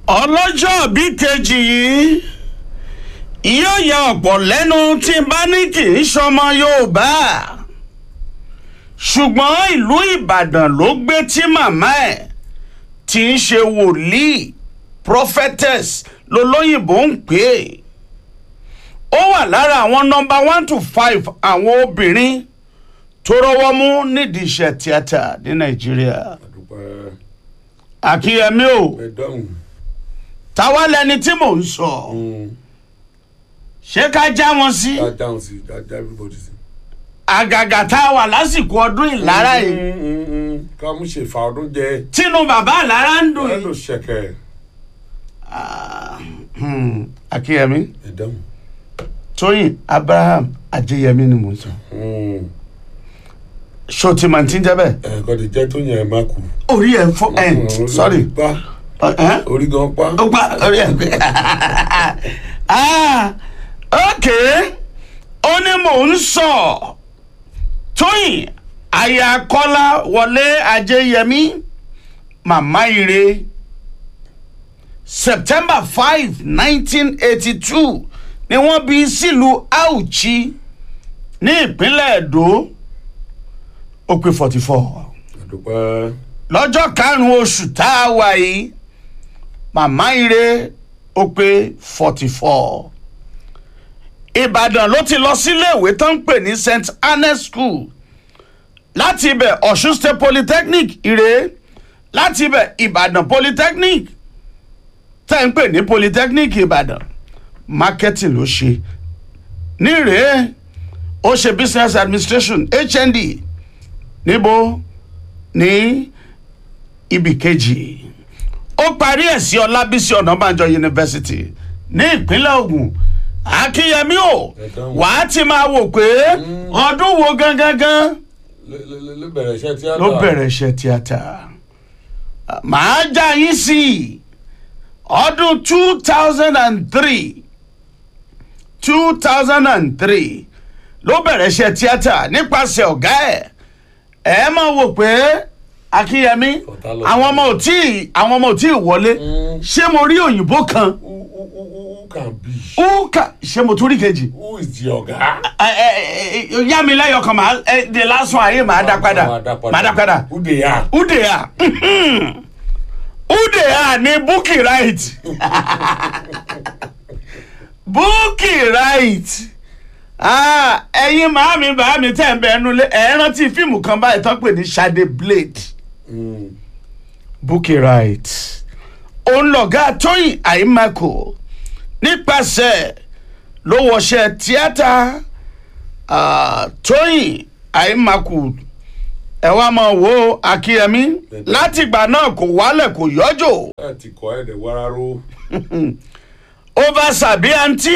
ọlọ́jọ́ bí kejì yìí yóò ya ọ̀pọ̀ lẹ́nu tí n bá ní kì í ṣọmọ Yorùbá ṣùgbọ́n ìlú Ìbàdàn ló gbé tí màmá ẹ̀ tí ń ṣe wòlíì prophetess lolóyìnbó ń pè é ó wà lára àwọn nọ́mbà one to five àwọn obìnrin tó rọ́wọ́ mú nídìí iṣẹ́ tíátà ní Nàìjíríà àdúpẹ́ Àkíyẹmí o ẹ̀dáhùn táwa lẹni tí mò ń sọ ṣé ká já wọn sí dáadáhùn sí dáadáa everybody sí. àgàgà tá a wà lásìkò ọdún ìlara yìí ká mú ṣe fa ọdún jẹ tínú bàbá ìlara ń dùn ẹ yìí. ló ṣẹkẹ Hmm, Àkíyẹmí ẹ̀dáhùn. Tóyìn Abraham Ajéyẹmí ni mò ń sọ ṣó ti máa ti ń jẹ bẹ́ẹ̀. ẹ̀kọ́ ti jẹ́ tó yẹn ẹ má kú. orí ẹ̀ fọ́ ẹ̀ sorry pa ẹ̀ orí gan pa. ó pa orí ẹ̀ pé ah ok ó ní mò ń sọ Tóyìn aya Kọ́lá Wọlé Ajéyẹmí màmá ire September five nineteen eighty two ni wọ́n bí sílùú Auchi ní ìpínlẹ̀ Èdó ó pé forty four àdúpẹ́ lọ́jọ́ karùn-ún oṣù tá a wà yìí màmá ire ó pé forty four ìbàdàn ló ti lọ síléèwé tó ń pè ní st annes school láti ibẹ̀ ọ̀ṣun state polytechnic ire láti ibẹ̀ ìbàdàn polytechnic tẹ́ ń pè ní polytechnic ìbàdàn marketing ló ṣe ní rèé ó ṣe business administration hnd níbo ní ibì kejì ó parí ẹ̀ sí ọlábísí ọ̀nàbànjọ yunifásitì ní ìpínlẹ̀ Ògùn akínyẹmí o Ẹ̀dáhùn. wàá ti máa wò pé ọdún wo gangan gan ló- ló ló bẹ̀rẹ̀ iṣẹ́ tíátà. ló bẹ̀rẹ̀ iṣẹ́ tíátà màá já yín sí i ọdún two thousand and three two thousand and three ló bẹ̀rẹ̀ iṣẹ́ tíátà nípasẹ̀ ọ̀gá ẹ̀ ẹ̀ máa wò pé akínyẹmí Ọ̀tá lọ. àwọn ọmọ ò tí ì àwọn ọmọ ò tí ì wọlé Mm. ṣé mo rí òyìnbó kan who who who who can be. ó kà ṣé mo tún rí kejì who is the ọ̀gá. ẹ ẹ ẹ yá mi lẹ́yọ̀ kan màá ẹ de lásán ayé màá dá padà màá dá padà who they are. udea udea ni Bukky right Bukky right Ah, ẹ̀yin màámi bàámi tẹ̀ ń bẹ ẹnu lé ẹ̀ rántí fíìmù kan báyìí tán pè ní Shade Blade Mm. Bukky right òun lọ̀gá Tóyìn Àyìnmákò nípasẹ̀ ló wọṣẹ́ tíátà ah, Tóyìn Àyìnmákò ẹ wá máa wo Akínyẹmí látìgbà náà kò wálẹ̀ kò yọjò ẹ ti kọ́ ẹ̀ dẹ̀ wára ró. over sàbíàntì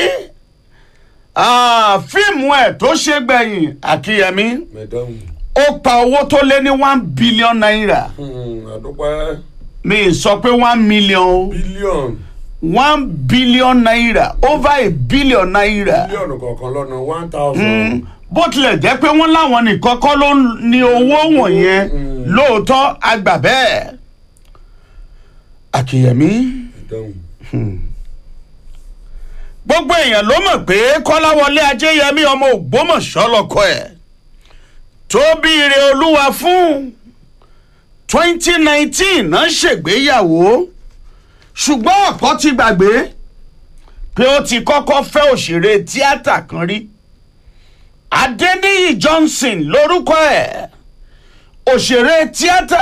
fíìmù ẹ̀ tó ṣe gbẹ̀yìn Akínyẹmí mẹ̀dáhùn. ó pa owó tó lé ní one billion naira àdúpẹ́ mi sọ pé one million bílíọ̀nù one billion naira over a billion naira bílíọ̀nù kọ̀ọ̀kan lọ́nà one thousand. bó tilẹ̀ jẹ́ pé wọ́n láwọn nìkan kọ́ ló ń ní owó wọ̀nyẹn Mm. lóòótọ́ àgbà bẹ́ẹ̀ Akínyẹmí mẹ̀dáhùn. gbogbo èèyàn ló mọ̀ pé Kọ́láwọlé Ajéyẹmí ọmọ Ògbómọ̀ṣọ́ lọ́kọ ẹ̀ tó bí ire olúwa fún twenty nineteen náà ṣègbéyàwó ṣùgbọ́n ọ̀pọ̀ ti gbàgbé pé ó ti kọ́kọ́ fẹ́ òṣèré tíátà kan rí Adéníyì Johnson lórúkọ ẹ̀ òṣèré tíátà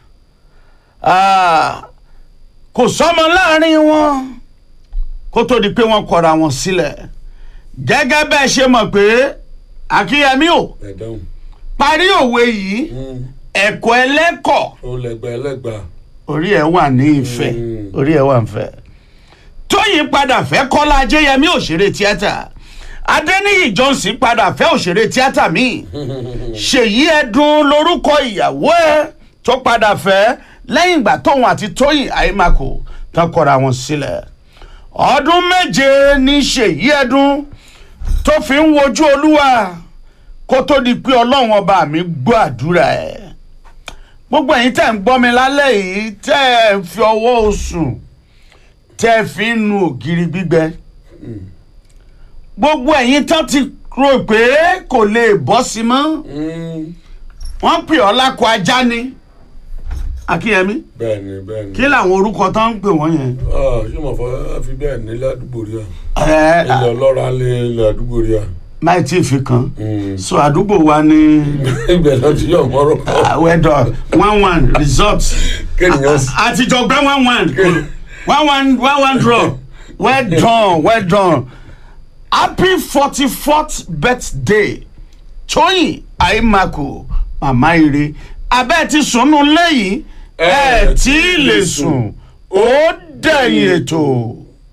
ah, kò sọ́mọ láàrin wọn kó tó di pé wọ́n kọra wọn sílẹ̀ gẹ́gẹ́ bẹ́ẹ̀ ṣe mọ̀ pé Akínyẹmí ò mẹ̀dáhùn. parí òwe yìí ẹ̀kọ́ ẹlẹ́kọ̀ ó lẹ́gbàá ẹlẹ́gbàá. orí ẹ̀ wà ní ìfẹ́ Mm. orí ẹ̀ wà ń fẹ́ Tóyìn padà fẹ́ Kọ́lá Ajéyẹmí òṣèré tíátà Adéníyì Johnson padà fẹ́ òṣèré tíátà míì Ṣèyí Ẹdùn lórúkọ ìyàwó ẹ̀ tó padà fẹ́ lẹ́yìn ìgbà tóun àti Tóyìn Àyèmàkò tán kọra wọn sílẹ̀ ọdún méje ní Ṣèyí Ẹdùn tó fi ń wojú Olúwa kó tó di pé Ọlọ́run ọba mi gbọ́ àdúrà ẹ̀ gbogbo ẹ̀yin tẹ́ ń gbọ́ mi lálẹ́ yìí tẹ́ ẹ̀ ń fi ọwọ́ oṣù tẹ́ ẹ fi ń nu ògiri gbígbẹ gbogbo ẹ̀yin tán ti rò pé kò lè bọ́ sí mọ́ Mm. wọ́n pè ọ́ lákọ ajá ni akínyẹmí bẹ́ẹ̀ni bẹ́ẹ̀ni. kí làwọn orúkọ tó ń pè wọ́n yẹn. Ah, ṣé mo fọ fi bẹ́ẹ̀ ní ládùúgbò rí à. ẹ ilẹ̀ ọlọ́ra lé ilẹ̀ àdúgbò rí à. máì tí ì fi kan Mm. so àdúgbò wa ní ibẹ̀ náà ti yọ̀ mọ́rọ̀. wẹ́dọ̀ one one result kéèyàn sì. àtijọ́ gbẹ́ one one one one one one draw well done well done happy forty fourth birthday tóyìn àìmàkù màmá ire abẹ́ ti sùnú lẹ́yìn ẹ̀ tí ì lè sùn ó dẹ̀yìn ètò.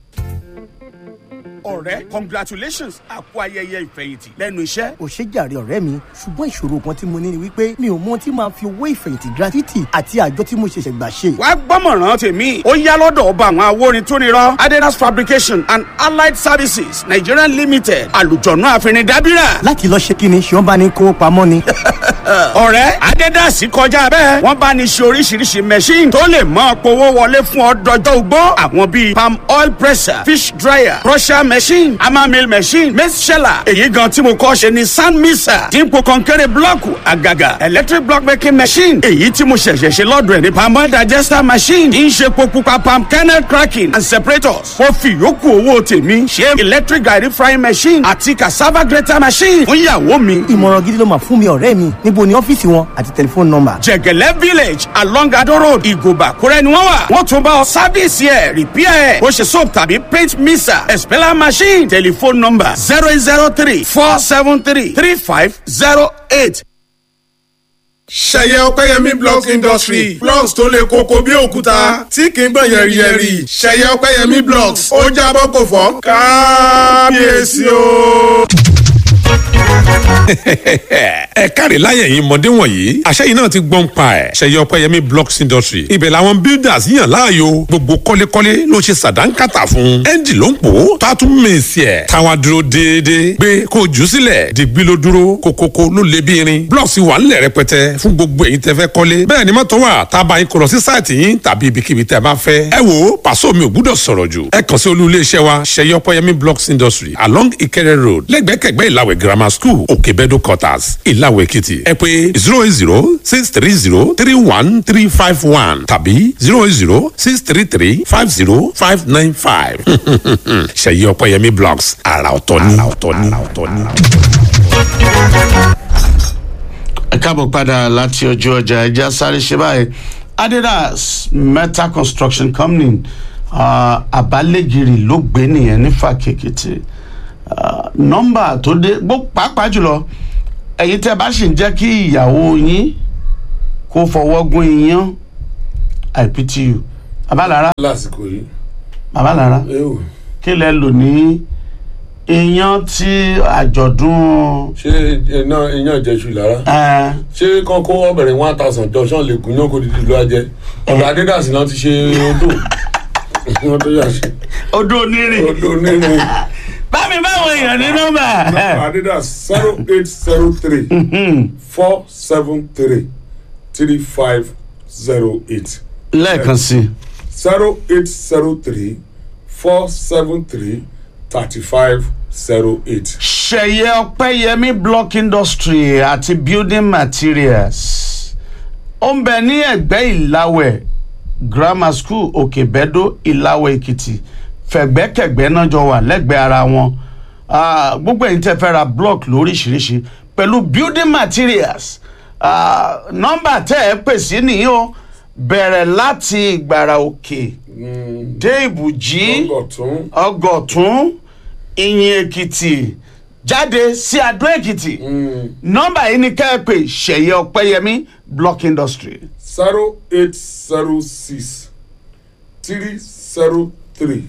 ọ̀rẹ́ congratulations àpò ayẹyẹ ìfẹ̀yìntì lẹ́nu iṣẹ́. ò ṣe jàre ọ̀rẹ́ mi ṣùgbọ́n ìṣòro kan tí mo ní ni wípé mi ò mọ ohun tí màá fi owó ìfẹ̀yìntì gratuity àti àjọ tí mo ṣẹ̀ṣẹ̀ gbà ṣe. wá gbọ́mọ̀ràn tèmi ó yá lọ́dọ̀ ọba àwọn awórin tó nírọ́ adidas fabrication and allied services nigeria limited àlùjọ̀nù àfẹnidàbíra. láti lọ ṣe kí ni ṣé wọ́n bá ní kó pamọ́ ni. ọ̀rẹ́ adidas kọjá bẹ́ẹ̀ wọ́n bá ní ṣe oríṣiríṣi machine tó lè mọ́ powó wọlé fún ọ dọjọ́ ugbó àwọn bíi palm oil presser fish dryer crusher machine hammer mill machine maize sheller èyí gan tí mo kọ́ ṣe ni sand mixer dípò kọ́ńkẹ́rẹ́ blọ́ọ̀kù àgàgà electric block making machine èyí tí mo ṣẹ̀ṣẹ̀ ṣe lọ́dọ̀ ẹ̀ ní palm oil digester machine kì í ṣe epo pupa palm kernel cracking and separators mo fi ìyókù owó tèmi ṣe electric garri frying machine àti cassava grater machine fún ìyàwó mi ìmọ̀ràn gidi ló máa fún mi ọ̀rẹ́ mi níbo ni ọ́fíìsì wọn àti tẹlifóònù nọ́mbà. jẹgẹlẹ village along ado road ìgòbà kúrẹ́ ni wọ́n wà wọ́n tún bá ọ sábìsì ẹ̀ rìpíà ẹ̀ bó ṣe soap tàbí paint mixer expeller machine telephone number zero eight zero three four seven three three five zero eight. ṣẹyẹ ọpẹyẹmí blocks industry blocks tó lè koko bí òkúta tí kì í gbọ̀n yẹ̀rìyẹ̀rì ṣẹyẹ ọpẹyẹmí blocks ó jábọ́ kò fọ́ kábíyèsí o. ẹ káre láyẹ̀ yín mọ̀dé wọ̀nyí àṣẹ yìí náà ti gbọ́n pa ẹ̀ ṣẹyẹ ọpẹyẹmí blocks industry ibẹ̀ làwọn builders yàn láàyò gbogbo kọ́lékọ́lé ló ṣe sàdánkátà fún ẹ́ńjì ló ń pò ó tó a tún mèsì ẹ̀ táwa dúró déédéé gbé kó o jù ú sílẹ̀ dìgbì ló dúró kókókó ló lé bí irin blocks wà ńlẹ̀ rẹpẹtẹ fún gbogbo èyí tẹ́ fẹ́ kọ́lé bẹ́ẹ̀ ni mọ́tò wà tá a bá yín kó lọ sí sáìtì yín tàbí ibikíbi tẹ́ ẹ bá fẹ́ ẹ wò ó pàṣọ mi ò gbúdọ̀ sọ̀rọ̀ jù ẹ kàn sí olú iléeṣẹ́ wa ṣẹyẹ ọpẹyẹmí blocks industry along ìkẹrẹ road lẹ́gbẹ̀kẹ̀gbẹ́ ìlàwẹ̀ grammar school òkèbẹ́dọ̀ quarters ìlàwẹ̀ èkìtì ẹ pé zero eight zero six three zero three one three five one tàbí zero eight zero six three three five zero five nine five ṣẹyẹ ọpẹyẹmí blocks àrà ọ̀tọ̀ ni àrà ọ̀tọ̀ ni àrà ọ̀tọ̀ ni. ẹ káàbọ̀ padà láti ojú ọjà ẹja sáré ṣe báyìí adidas metal construction company uh, abalẹ́gìrì ló gbé nìyẹn ní fàkèkìtì uh, nọ́mbà tó dé gbó pàápàá jùlọ ẹ̀yin tẹ́ bá sì ń jẹ́ kí ìyàwó yín kó fọwọ́ gún iyán iPTU babalára lásìkò yìí. babalára ewu kí lẹ lò ní iyán tí àjọ̀dún ṣé iná iyán ìjẹsù lára. ẹ ṣé kán kó ọbẹ̀rẹ̀ one thousand jọ ṣán lè gùn yán kó dídì ló ajẹ́. ọ̀dọ̀ adédàsí náà ti ṣe odò. wọ́n tó yà ṣe odò onírìn odò nínú. bámi báwo èèyàn ní nọ́mbà. adidas zero eight zero three four seven three three five zero eight lẹ́ẹ̀kan sí i. zero eight zero three four seven three thirty five zero eight. ṣẹ̀yẹ ọpẹ́yẹmí block industry àti building materials ó ń bẹ ní ẹ̀gbẹ́ ìlàwẹ̀ grammar school òkèbẹ́dó ìlàwẹ̀ èkìtì fẹ̀gbẹ́kẹ̀gbẹ́ náà jọ wà lẹ́gbẹ̀ẹ́ ara wọn Ah, gbogbo ẹ̀yin tẹ́ fẹ́ ra block lóríṣiríṣi pẹ̀lú building materials Ah, nọ́mbà tẹ́ ẹ pè sí nìyí o bẹ̀rẹ̀ láti ìgbàrà òkè dé ìbùjí ọgọ̀tún ọgọ̀tún ìyìn èkìtì jáde sí adó èkìtì nọ́mbà yìí ni ká ẹ pè ṣẹ̀yẹ ọ̀pẹ́yẹmí block industry zero eight zero six three zero three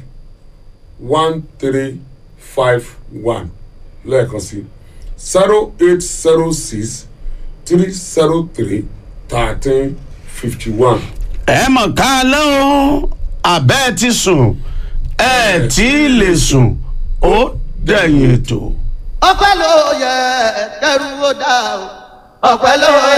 one three five one lẹ́ẹ̀kan sí zero eight zero six three zero three thirteen fifty one. ẹ mọ̀ ká lọ́wọ́ abẹ́ ti sùn ẹ tí ì lè sùn ó dẹ̀yìn ètò. ọpẹ́ ló yẹ kẹrù ó dá o ọpẹ́ ló yẹ.